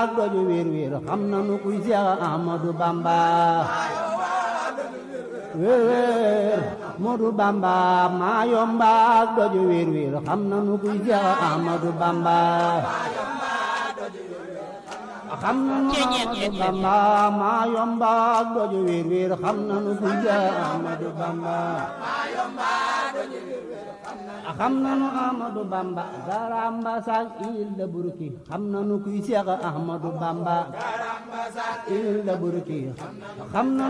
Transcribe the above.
ak doju wéer wéer xam nanu kuy Seex Ahmadu Bamba wéer wéer Modu Bamba maa yomba ak doju wéer wéer xam nanu kuy Seex Ahmadu Bamba xam nanu Ahmadu Bamba maa yomba ak doju wéer wéer xam nanu kuy Seex Ahmadu Bamba xam nanu Ahmadu Bamba garamba sak il da burki xam nanu kuy Seex Ahmadu Bamba il da burki xam nanu